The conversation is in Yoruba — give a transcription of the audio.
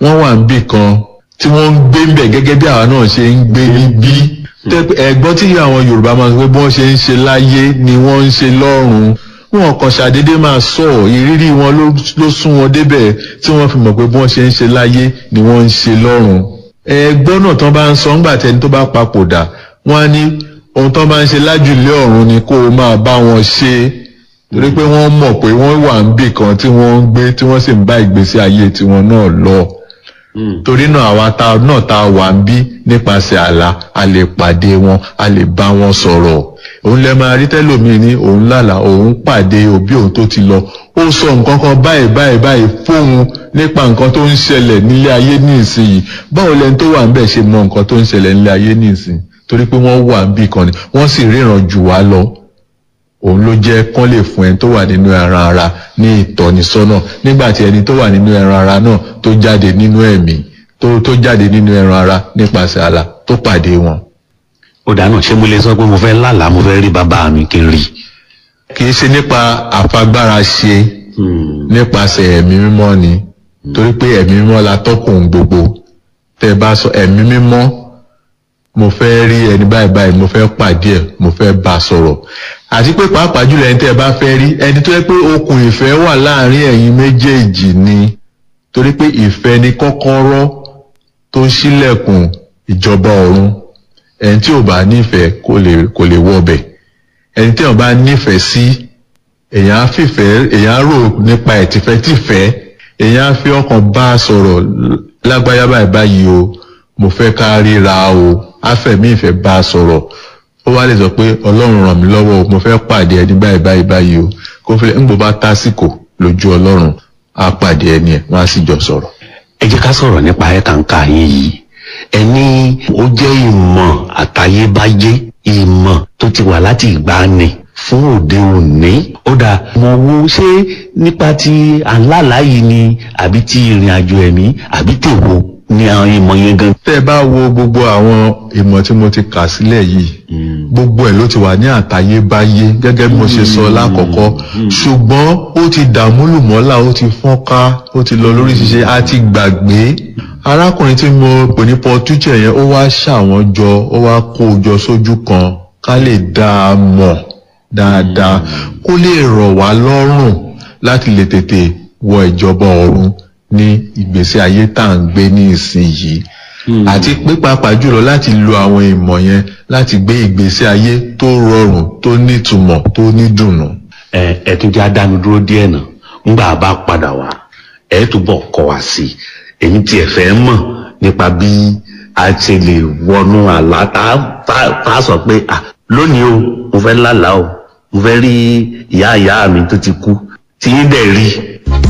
wọ́n wà níbì kan tí wọ́n ń gbé ń bẹ̀ gẹ́gẹ́ bí àwa náà ṣe ń gbé níbí ẹ̀gbọ́n tí àwọn Yorùbá máa ń sọ pé bí wọ́n ṣe ń ṣe láyé ni wọ́n ń ṣe lọ́run wọn kàn ṣàdédé máa sọ ìrírí wọn ló sún wọn débẹ̀ tí wọ́n fi mọ̀ pé bí wọ́n ṣe ń ṣe láyé ni wọ́n ń ṣe lọ́run ẹ̀gbọ́n náà tán bá ń sọ ńgbà tẹni tó bá papòdà wọ́n á ní ohun tán bá ń ṣe lájùlé ọ̀run ni kó o máa bá wọn ṣe torí pé wọ́n mọ̀ pé wọ́n wà níbì kan tí wọ́n ń gbé tí wọ́n sì ń bá ìgbésí ayé tiwọn náà lọ torí náà àwa ta náà ta wà ń bí nípasẹ̀ àlá a lè pàdé wọn a lè bá wọn sọ̀rọ̀ òun lè máa rí tẹ́lòmíì ní òun lálàá òun pàdé òbí òun tó ti lọ ó sọ nǹkan kan báyìí báyìí báyìí fóun nípa nǹkan tó ń ṣẹlẹ̀ nílé ayé ní ìsinyìí báwo lẹni tó wà ń bẹ̀ ṣe mọ nǹkan tó ń ṣẹlẹ̀ nílé ayé ní ìsìn torí pé wọ́n wà ń bí kan ni wọ́n sì ríran jù wá lọ òun ló jẹ́ kán lè fún ẹni tó wà nínú ẹran ara ní ìtọ́nisọ́nà nígbà tí ẹni tó wà nínú ẹran ara náà tó jáde nínú ẹ̀mí tó tó jáde nínú ẹran ara nípasẹ̀ àlá tó pàdé wọn. ó dáná ṣé mo lè sọ pé mo fẹ́ lálàá mo fẹ́ rí bàbá mi kí n rí. kì í ṣe nípa àfagbára ṣe nípasẹ̀ ẹ̀mí mímọ́ ni torí pé ẹ̀mí mímọ́ la tọ́kùn gbogbo tẹ́ ẹ bá sọ ẹ̀mí mímọ́ mo fẹ́ rí ẹni báyìí báyìí mo fẹ́ pàdé ẹ̀ mo fẹ́ bá a sọ̀rọ̀ àti pé pàápàá jùlọ ẹni tẹ́ ẹ bá fẹ́ rí ẹni tó yẹ pé okùn ìfẹ́ wà láàrin ẹ̀yin méjèèjì ni torí pé ìfẹ́ ni kọ́kọ́rọ́ tó ṣílẹ̀kùn ìjọba ọ̀run ẹni tí ò bá nífẹ̀ẹ́ kò lè kò lè wọbẹ̀ ẹni tí ò bá nífẹ̀ẹ́ sí èèyàn á fìfẹ́ èèyàn á rò nípa ẹ̀ tìfẹ́tìfẹ́ èèyàn á fi ọkàn bá a sọ̀rọ̀ lágbáyà báyìí báyìí o mo fẹ́ ká ríra o á fẹ̀mí ìfẹ́ bá a sọ̀rọ̀ ó wá lè sọ pé ọlọ́run ràn mí lọ́wọ́ o mo fẹ́ pàdé ẹni báyìí báyìí báyìí o kó fi ń gbọ́ bá tásìkò lójú ọlọ́run á pàdé ẹni ẹ̀ wọ́n á sì jọ sọ̀rọ̀. ẹ jẹ́ ká sọ̀rọ̀ nípa ẹ̀kàǹkà yín yìí ẹni ó jẹ́ ìmọ̀ àtayébáyé ìmọ̀ tó ti wà láti ìgbàanì fún òde òní ó dà mo wo ṣé nípa ti àńlálà yìí ni àbí ti ìrìn àjò ẹ̀mí àbí tèwo ni àwọn ìmọ̀ yẹn gan. tẹ́ ẹ bá wo gbogbo àwọn ìmọ̀ tí mo ti kà sílẹ̀ yìí gbogbo ẹ̀ ló ti wà ní àtayébáyé gẹ́gẹ́ bí mo ṣe sọ lákọ̀ọ́kọ́ ṣùgbọ́n ó ti dààmú lùmọ́là ó ti fọ́nká ó ti lọ lórí ṣiṣẹ́ á ti gbàgbé arákùnrin tí mo pè ní Paul Tuche yẹn ó wá ṣàwọn jọ ó wá kó o jọ sójú kan ká lè dá a mọ̀ dáadáa kó lè rọ̀ wá lọ́rùn láti lè tètè wọ ìjọba ọ̀run ní ìgbésí ayé tá à ń gbé ní ìsinyìí àti pé pàápàá jùlọ láti lo àwọn ìmọ̀ yẹn láti gbé ìgbésí ayé tó rọrùn tó nítumọ̀ tó nídùnnú. ẹ ẹ tún jẹ́ àdánu dúró díẹ̀ náà ńgbà bá padà wá ẹ túbọ̀ kọ́ wa sí i èmi tiẹ̀ fẹ́ mọ̀ nípa bí a ti lè wọnú àlá tá a sọ pé lónìí o mo fẹ́ lálàá o mo fẹ́ rí ìyá ìyá mi tó ti kú tí yín dẹ̀ rí